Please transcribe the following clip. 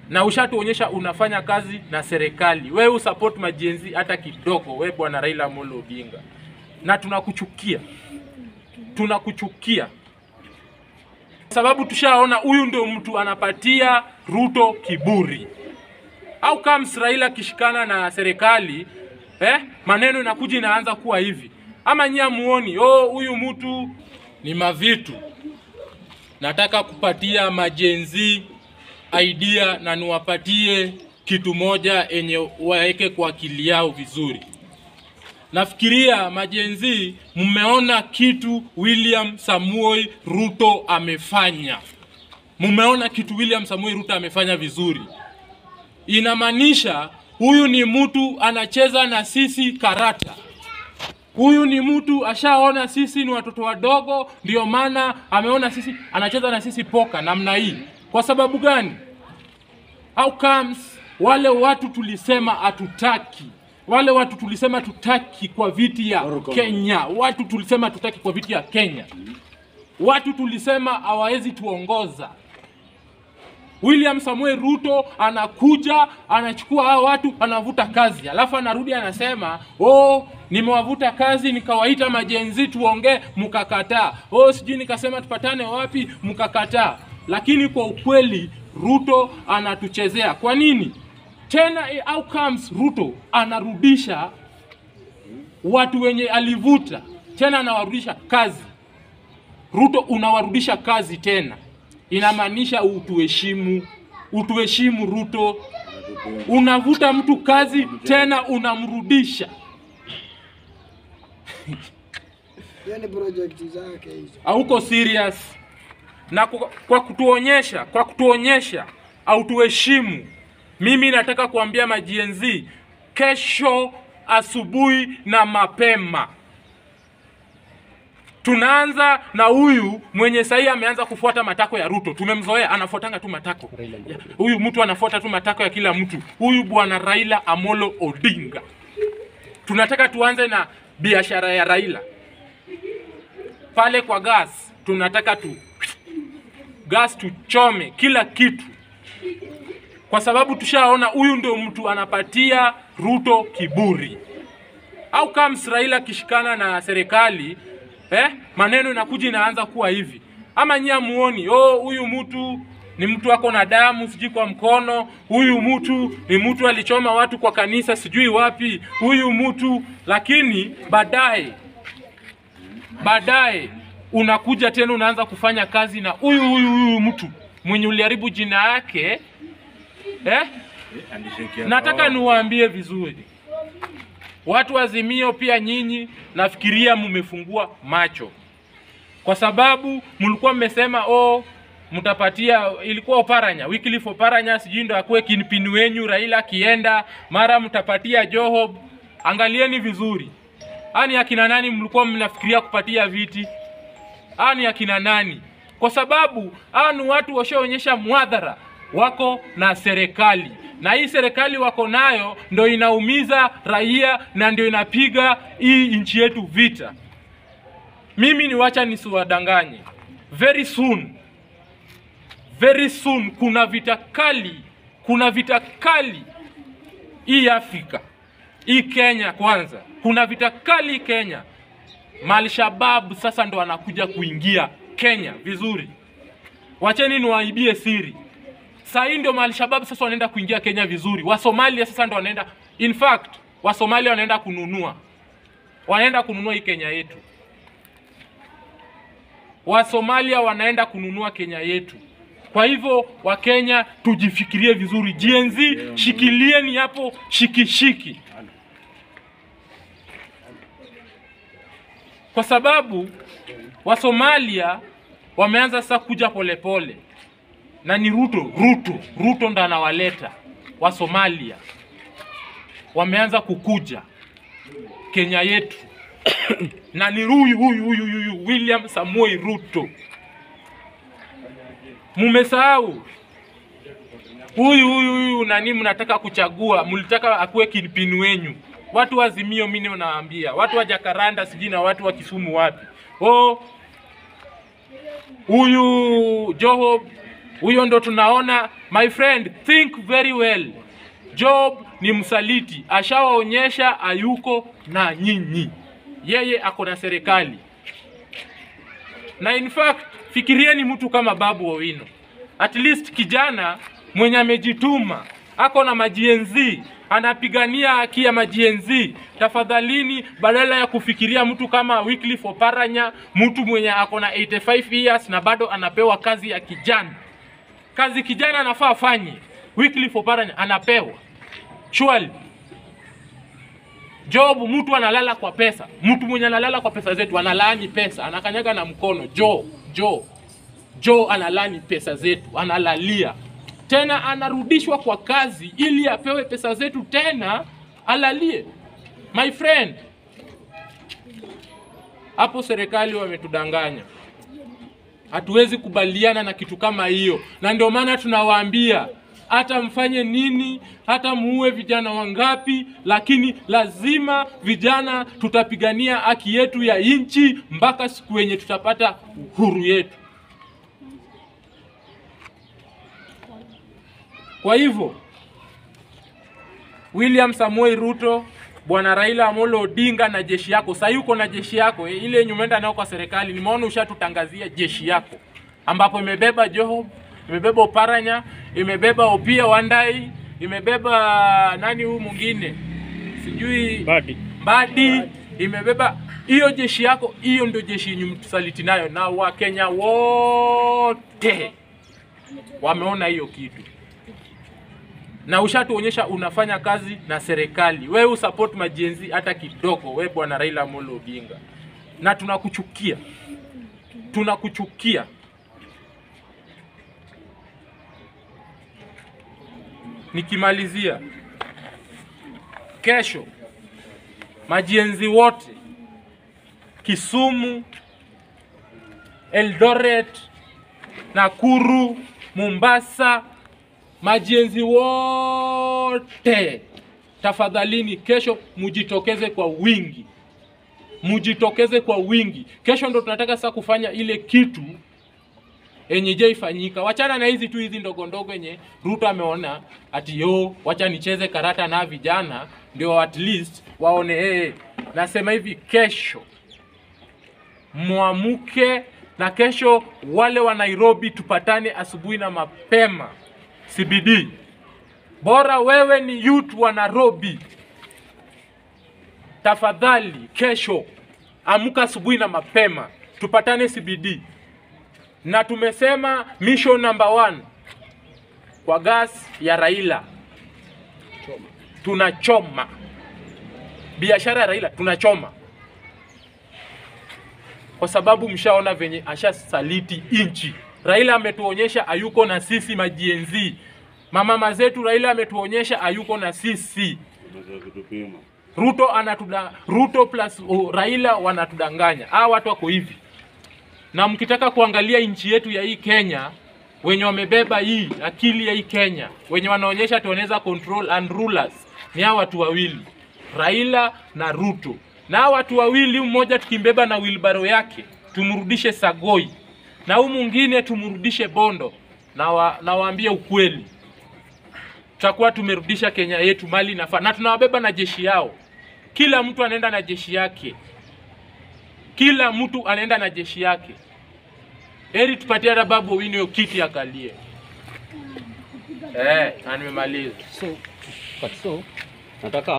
na ushatuonyesha unafanya kazi na serikali. Wewe usupport majenzi hata kidogo, wewe bwana Raila Amolo Odinga, na tunakuchukia, tunakuchukia sababu tushaona huyu ndio mtu anapatia Ruto kiburi. Au kama Raila akishikana na serikali eh, maneno inakuja inaanza kuwa hivi, ama nyia muoni oh, huyu mtu ni mavitu. Nataka kupatia majenzi idea na niwapatie kitu moja enye waweke kwa akili yao vizuri. Nafikiria majenzi, mmeona kitu William Samuel Ruto amefanya, mmeona kitu William Samuel Ruto amefanya vizuri. Inamaanisha huyu ni mtu anacheza na sisi karata. Huyu ni mtu ashaona sisi ni watoto wadogo, ndio maana ameona sisi anacheza na sisi poka namna hii. Kwa sababu gani? How comes wale watu tulisema hatutaki wale watu tulisema tutaki kwa viti ya Kenya, watu tulisema tutaki kwa viti ya Kenya, watu tulisema hawawezi tuongoza. William Samuel Ruto anakuja anachukua hao watu anavuta kazi, alafu anarudi anasema oh, nimewavuta kazi nikawaita majenzi tuongee, mkakataa. Oh, sijui nikasema tupatane wapi, mkakataa. Lakini kwa ukweli Ruto anatuchezea. Kwa nini? Tena eh, how comes Ruto anarudisha watu wenye alivuta tena anawarudisha kazi. Ruto unawarudisha kazi tena, inamaanisha utuheshimu, utuheshimu Ruto. Unavuta mtu kazi tena unamrudisha. Hiyo ni project zake hizo. hauko serious na kwa, kwa kutuonyesha kwa kutuonyesha au tuheshimu. Mimi nataka kuambia majienzi, kesho asubuhi na mapema tunaanza na huyu mwenye sahii ameanza kufuata matako ya Ruto. Tumemzoea, anafuatanga tu matako Ya, huyu mtu anafuata tu matako ya kila mtu. Huyu bwana Raila Amolo Odinga, tunataka tuanze na biashara ya Raila pale kwa gas tunataka tu gas tuchome kila kitu, kwa sababu tushaona huyu ndio mtu anapatia Ruto kiburi. Au kama Raila akishikana na serikali eh, maneno inakuja inaanza kuwa hivi, ama nyia muoni oh, huyu mtu ni mtu ako na damu sijui kwa mkono, huyu mtu ni mtu alichoma watu kwa kanisa sijui wapi, huyu mtu lakini baadaye baadaye unakuja tena unaanza kufanya kazi na huyu huyu huyu mtu mwenye uliharibu jina yake eh? Nataka niwaambie vizuri watu wa Azimio, pia nyinyi nafikiria mmefungua macho, kwa sababu mlikuwa mmesema oh, mtapatia ilikuwa Oparanya, Wycliffe Oparanya sijui ndo akuwe kinpini wenyu, Raila akienda mara mtapatia Joho. Angalieni vizuri, ani akina nani mlikuwa mnafikiria kupatia viti? Ani akina nani? Kwa sababu hawa ni watu washaonyesha mwadhara wako na serikali, na hii serikali wako nayo ndo inaumiza raia na ndio inapiga hii nchi yetu vita. Mimi ni wacha nisiwadanganye, very soon, very soon kuna vita kali, kuna vita kali hii Afrika, hii Kenya kwanza, kuna vita kali Kenya. Malshabab sasa ndo anakuja kuingia Kenya vizuri. Wacheni niwaibie siri. Saa hii ndio Malshabab sasa wanaenda kuingia Kenya vizuri. Wasomalia sasa ndo wanaenda, in fact Wasomalia wanaenda kununua, wanaenda kununua hii Kenya yetu. Wasomalia wanaenda kununua Kenya yetu. Kwa hivyo Wakenya tujifikirie vizuri. GNZ shikilieni hapo shikishiki, kwa sababu Wasomalia wameanza sasa kuja polepole pole. Na ni Ruto, Ruto, Ruto ndo anawaleta Wasomalia, wameanza kukuja Kenya yetu na ni huyu huyu huyu huyu William Samoei Ruto. Mumesahau huyu huyu huyu nani mnataka kuchagua, mlitaka akuwe kinpini wenyu. Watu wa Azimio, mimi nawaambia, watu wa Jakaranda sijui na watu wa Kisumu wapi, oh, huyu Joho Huyo ndo tunaona, my friend, think very well. Job ni msaliti, ashawaonyesha ayuko na nyinyi, yeye ako na serikali. Na in fact, fikirieni mtu kama Babu Owino, at least kijana mwenye amejituma, ako na majienzi, anapigania haki ya majienzi. Tafadhalini, badala ya kufikiria mtu kama Wycliffe Oparanya, mtu mwenye ako na 85 years na bado anapewa kazi ya kijana, kazi kijana anafaa afanye, Wycliffe Oparanya anapewa surely. Job, mtu analala kwa pesa, mtu mwenye analala kwa pesa zetu analaani pesa, anakanyaga na mkono. Jo, Jo, Jo analani pesa zetu, analalia tena, anarudishwa kwa kazi ili apewe pesa zetu tena alalie. My friend, hapo serikali wametudanganya. Hatuwezi kubaliana na kitu kama hiyo, na ndio maana tunawaambia hata mfanye nini, hata muue vijana wangapi, lakini lazima vijana tutapigania haki yetu ya nchi mpaka siku yenye tutapata uhuru yetu. Kwa hivyo William Samuel Ruto, bwana Raila Amolo Odinga na jeshi yako, sasa uko na jeshi yako eh, ile yenye umeenda nayo kwa serikali. Nimeona ushatutangazia jeshi yako ambapo imebeba Joho, imebeba Oparanya, imebeba Opia Wandai, imebeba nani huyu mwingine sijui Badi. Mbadi, imebeba hiyo jeshi yako. Hiyo ndio jeshi yenye mtusaliti nayo, na Wakenya wote wameona hiyo kitu na ushatuonyesha unafanya kazi na serikali. Wewe usupport majenzi hata kidogo, we bwana Raila Amolo Odinga, na tunakuchukia, tunakuchukia. Nikimalizia, kesho majenzi wote Kisumu, Eldoret, Nakuru, Mombasa, majenzi wote tafadhalini, kesho mujitokeze kwa wingi, mujitokeze kwa wingi. Kesho ndo tunataka sasa kufanya ile kitu yenye je ifanyika. Wachana na hizi tu hizi ndogo ndogo yenye Ruto ameona ati yo, wacha nicheze karata na vijana ndio at least waone hey. Nasema hivi kesho mwamuke na kesho wale wa Nairobi tupatane asubuhi na mapema CBD. Bora wewe ni youth wa Nairobi, tafadhali kesho amka asubuhi na mapema tupatane CBD, na tumesema mission number one kwa gas ya Raila tunachoma, biashara ya Raila tunachoma kwa sababu mshaona venye ashasaliti inchi. Raila ametuonyesha ayuko na sisi majienzi, mamama zetu. Raila ametuonyesha ayuko na sisi. Ruto anatuda, Ruto plus oh, Raila wanatudanganya. Hawa watu wako hivi, na mkitaka kuangalia nchi yetu ya hii Kenya, wenye wamebeba hii akili ya hii Kenya, wenye wanaonyesha tuoneza control and rulers ni hawa watu wawili, Raila na Ruto. Na hawa watu wawili, mmoja tukimbeba na wilbaro yake tumrudishe Sagoi, na huu mwingine tumrudishe Bondo. Na wa, nawaambia ukweli, tutakuwa tumerudisha Kenya yetu mali inafaa, na tunawabeba na jeshi yao. Kila mtu anaenda na jeshi yake, kila mtu anaenda na jeshi yake. Heri tupatie hata Babu Owino hiyo kiti akalie. Eh, na nimemaliza. So, but so nataka